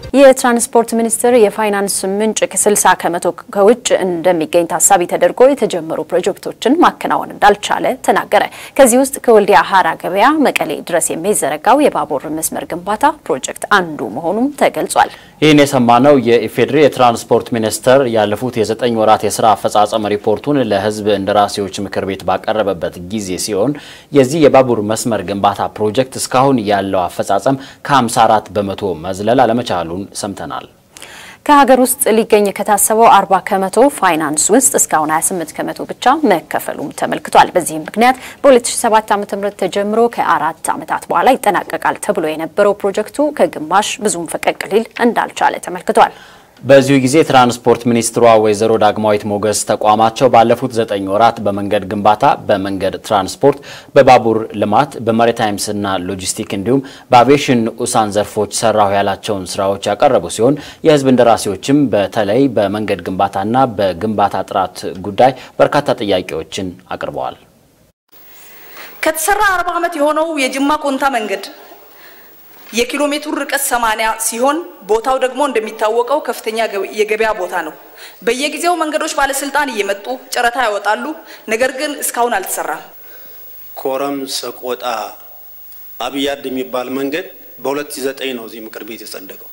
የትራንስፖርት ሚኒስቴር የፋይናንስ ምንጭ ከ60 ከመቶ ከውጭ እንደሚገኝ ታሳቢ ተደርጎ የተጀመሩ ፕሮጀክቶችን ማከናወን እንዳልቻለ ተናገረ። ከዚህ ውስጥ ከወልዲያ ሀራ ገበያ መቀሌ ድረስ የሚዘረጋው የባቡር መስመር ግንባታ ፕሮጀክት አንዱ መሆኑም ተገልጿል። ይህን የሰማነው የኢፌዴሪ የትራንስፖርት ሚኒስቴር ያለፉት የዘጠኝ ወራት የስራ አፈጻጸም ሪፖርቱን ለሕዝብ እንደራሴዎች ምክር ቤት ባቀረበበት ጊዜ ሲሆን የዚህ የባቡር መስመር ግንባታ ፕሮጀክት እስካሁን ያለው አፈጻጸም ከ54 በመቶ መዝለል አለመቻሉን ሰምተናል። ከሀገር ውስጥ ሊገኝ ከታሰበው 40 ከመቶ ፋይናንስ ውስጥ እስካሁን 28 ከመቶ ብቻ መከፈሉም ተመልክቷል። በዚህም ምክንያት በ2007 ዓ.ም ተጀምሮ ከአራት ዓመታት በኋላ ይጠናቀቃል ተብሎ የነበረው ፕሮጀክቱ ከግማሽ ብዙም ፈቀቅ ሊል እንዳልቻለ ተመልክቷል። በዚሁ ጊዜ ትራንስፖርት ሚኒስትሯ ወይዘሮ ዳግማዊት ሞገስ ተቋማቸው ባለፉት ዘጠኝ ወራት በመንገድ ግንባታ፣ በመንገድ ትራንስፖርት፣ በባቡር ልማት፣ በማሪታይምስና ሎጂስቲክ እንዲሁም በአቪዬሽን ንዑሳን ዘርፎች ሰራሁ ያላቸውን ስራዎች ያቀረቡ ሲሆን የህዝብ እንደራሴዎችም በተለይ በመንገድ ግንባታና በግንባታ ጥራት ጉዳይ በርካታ ጥያቄዎችን አቅርበዋል። ከተሰራ 40 ዓመት የሆነው የጅማ ኮንታ መንገድ የኪሎ ሜትሩ ርቀት 80 ሲሆን ቦታው ደግሞ እንደሚታወቀው ከፍተኛ የገበያ ቦታ ነው። በየጊዜው መንገዶች ባለስልጣን እየመጡ ጨረታ ያወጣሉ። ነገር ግን እስካሁን አልተሰራም። ኮረም ሰቆጣ አብያድ የሚባል መንገድ በ2009 ነው እዚህ ምክር ቤት የጸደቀው።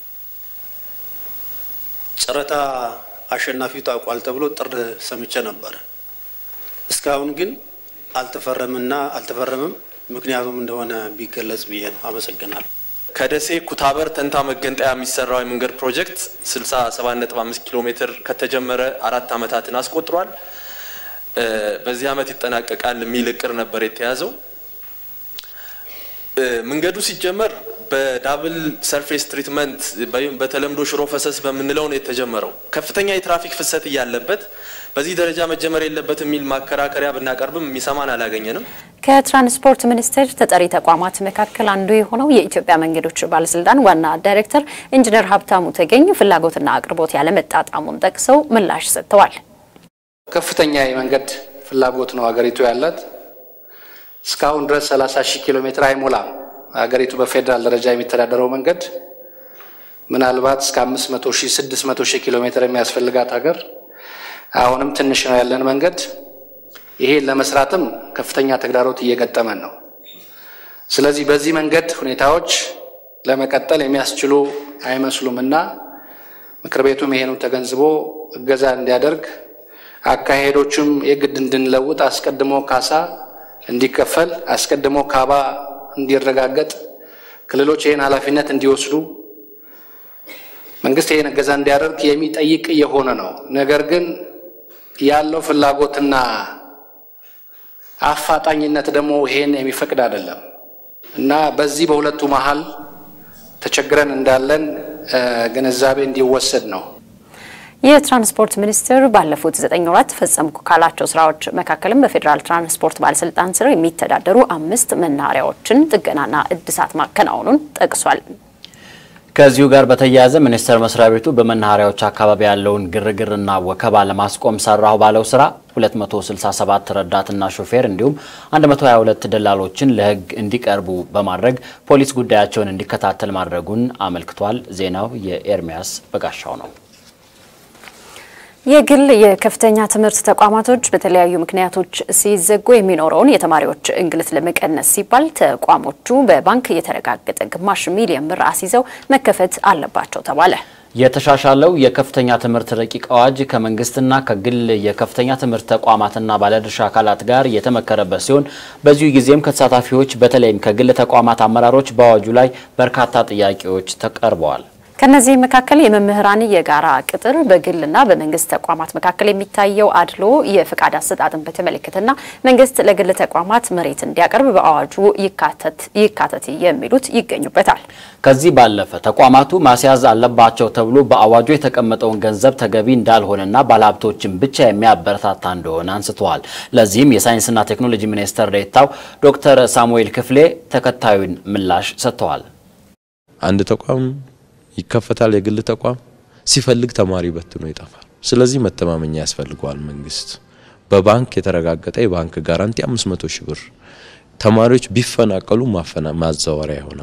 ጨረታ አሸናፊው ታውቋል ተብሎ ጥር ሰምቼ ነበረ። እስካሁን ግን አልተፈረምና አልተፈረምም። ምክንያቱም እንደሆነ ቢገለጽ ብዬ ነው። አመሰግናለሁ። ከደሴ ኩታበር ተንታ መገንጠያ የሚሰራው የመንገድ ፕሮጀክት 67.5 ኪሎ ሜትር ከተጀመረ አራት ዓመታትን አስቆጥሯል። በዚህ ዓመት ይጠናቀቃል የሚል እቅድ ነበር የተያዘው። መንገዱ ሲጀመር በዳብል ሰርፌስ ትሪትመንት በተለምዶ ሽሮ ፈሰስ በምንለው ነው የተጀመረው። ከፍተኛ የትራፊክ ፍሰት እያለበት በዚህ ደረጃ መጀመር የለበት የሚል ማከራከሪያ ብናቀርብም የሚሰማን አላገኘንም። ከትራንስፖርት ሚኒስቴር ተጠሪ ተቋማት መካከል አንዱ የሆነው የኢትዮጵያ መንገዶች ባለስልጣን ዋና ዳይሬክተር ኢንጂነር ሀብታሙ ተገኝ ፍላጎትና አቅርቦት ያለመጣጣሙን ጠቅሰው ምላሽ ሰጥተዋል። ከፍተኛ የመንገድ ፍላጎት ነው ሀገሪቱ ያላት። እስካሁን ድረስ 30 ሺህ ኪሎ ሜትር አይሞላም። ሀገሪቱ በፌዴራል ደረጃ የሚተዳደረው መንገድ ምናልባት እስከ 500 ሺህ 600 ሺህ ኪሎ ሜትር የሚያስፈልጋት ሀገር አሁንም ትንሽ ነው ያለን መንገድ። ይሄን ለመስራትም ከፍተኛ ተግዳሮት እየገጠመን ነው። ስለዚህ በዚህ መንገድ ሁኔታዎች ለመቀጠል የሚያስችሉ አይመስሉም እና ምክር ቤቱም ይሄኑ ተገንዝቦ እገዛ እንዲያደርግ አካሄዶቹም የግድ እንድንለውጥ አስቀድሞ ካሳ እንዲከፈል አስቀድሞ ካባ እንዲረጋገጥ ክልሎች ይህን ኃላፊነት እንዲወስዱ መንግስት ይህን እገዛ እንዲያደርግ የሚጠይቅ እየሆነ ነው። ነገር ግን ያለው ፍላጎትና አፋጣኝነት ደግሞ ይሄን የሚፈቅድ አይደለም እና በዚህ በሁለቱ መሀል ተቸግረን እንዳለን ግንዛቤ እንዲወሰድ ነው። የትራንስፖርት ሚኒስቴር ባለፉት ዘጠኝ ወራት ፈጸምኩ ካላቸው ስራዎች መካከልም በፌዴራል ትራንስፖርት ባለስልጣን ስር የሚተዳደሩ አምስት መናኸሪያዎችን ጥገናና እድሳት ማከናወኑን ጠቅሷል። ከዚሁ ጋር በተያያዘ ሚኒስቴር መስሪያ ቤቱ በመናኸሪያዎች አካባቢ ያለውን ግርግርና ወከባ ለማስቆም ሰራሁ ባለው ስራ 267 ረዳትና ሾፌር እንዲሁም 122 ደላሎችን ለሕግ እንዲቀርቡ በማድረግ ፖሊስ ጉዳያቸውን እንዲከታተል ማድረጉን አመልክቷል። ዜናው የኤርሚያስ በጋሻው ነው። የግል የከፍተኛ ትምህርት ተቋማቶች በተለያዩ ምክንያቶች ሲዘጉ የሚኖረውን የተማሪዎች እንግልት ለመቀነስ ሲባል ተቋሞቹ በባንክ የተረጋገጠ ግማሽ ሚሊዮን ብር አስይዘው መከፈት አለባቸው ተባለ። የተሻሻለው የከፍተኛ ትምህርት ረቂቅ አዋጅ ከመንግስትና ከግል የከፍተኛ ትምህርት ተቋማትና ባለድርሻ አካላት ጋር የተመከረበት ሲሆን በዚሁ ጊዜም ከተሳታፊዎች በተለይም ከግል ተቋማት አመራሮች በአዋጁ ላይ በርካታ ጥያቄዎች ተቀርበዋል። ከነዚህ መካከል የመምህራን የጋራ ቅጥር፣ በግልና በመንግስት ተቋማት መካከል የሚታየው አድሎ፣ የፍቃድ አሰጣጥን በተመለከተና መንግስት ለግል ተቋማት መሬት እንዲያቀርብ በአዋጁ ይካተት የሚሉት ይገኙበታል። ከዚህ ባለፈ ተቋማቱ ማስያዝ አለባቸው ተብሎ በአዋጁ የተቀመጠውን ገንዘብ ተገቢ እንዳልሆነና ባለሀብቶችን ብቻ የሚያበረታታ እንደሆነ አንስተዋል። ለዚህም የሳይንስና ቴክኖሎጂ ሚኒስትር ዴኤታው ዶክተር ሳሙኤል ክፍሌ ተከታዩን ምላሽ ሰጥተዋል። አንድ ተቋም ይከፈታል። የግል ተቋም ሲፈልግ ተማሪ በትኖ ይጠፋል። ስለዚህ መተማመኛ ያስፈልገዋል። መንግስት በባንክ የተረጋገጠ የባንክ ጋራንቲ 500 ሺህ ብር ተማሪዎች ቢፈናቀሉ ማፈና ማዛወሪያ ይሆናል።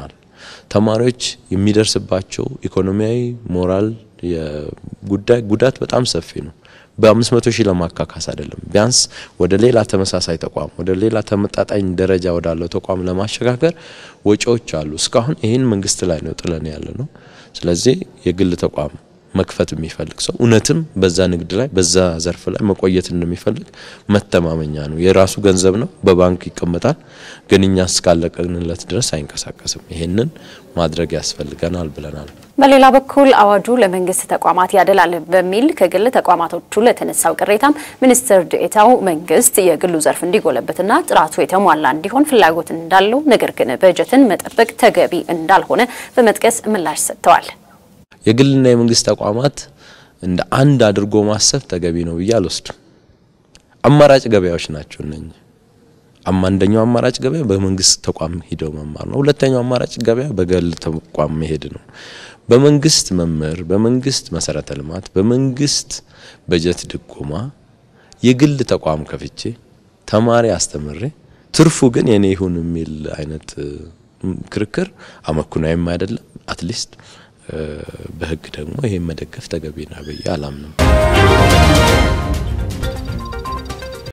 ተማሪዎች የሚደርስባቸው ኢኮኖሚያዊ፣ ሞራል ጉዳይ ጉዳት በጣም ሰፊ ነው። በአምስት መቶ ሺህ ለማካካስ አይደለም። ቢያንስ ወደ ሌላ ተመሳሳይ ተቋም ወደ ሌላ ተመጣጣኝ ደረጃ ወዳለው ተቋም ለማሸጋገር ወጪዎች አሉ። እስካሁን ይህን መንግስት ላይ ነው ጥለን ያለ ነው። ስለዚህ የግል ተቋም መክፈት የሚፈልግ ሰው እውነትም በዛ ንግድ ላይ በዛ ዘርፍ ላይ መቆየት እንደሚፈልግ መተማመኛ ነው። የራሱ ገንዘብ ነው፣ በባንክ ይቀመጣል። ግን እኛ እስካለቀንለት ድረስ አይንቀሳቀስም። ይሄንን ማድረግ ያስፈልገናል ብለናል። በሌላ በኩል አዋጁ ለመንግስት ተቋማት ያደላል በሚል ከግል ተቋማቶቹ ለተነሳው ቅሬታም ሚኒስትር ዴኤታው መንግስት የግሉ ዘርፍ እንዲጎለበትና ጥራቱ የተሟላ እንዲሆን ፍላጎት እንዳለው ነገር ግን በጀትን መጠበቅ ተገቢ እንዳልሆነ በመጥቀስ ምላሽ ሰጥተዋል። የግልና የመንግስት ተቋማት እንደ አንድ አድርጎ ማሰብ ተገቢ ነው ብዬ አልወስድም። አማራጭ ገበያዎች ናቸው እነኚህ። አንደኛው አማራጭ ገበያ በመንግስት ተቋም ሂደው መማር ነው። ሁለተኛው አማራጭ ገበያ በግል ተቋም መሄድ ነው። በመንግስት መምህር፣ በመንግስት መሰረተ ልማት፣ በመንግስት በጀት ድጎማ የግል ተቋም ከፍቼ ተማሪ አስተምሬ ትርፉ ግን የኔ ይሁን የሚል አይነት ክርክር አመኩናዊም አይደለም። አትሊስት በህግ ደግሞ ይሄን መደገፍ ተገቢ ነው ብዬ አላምንም።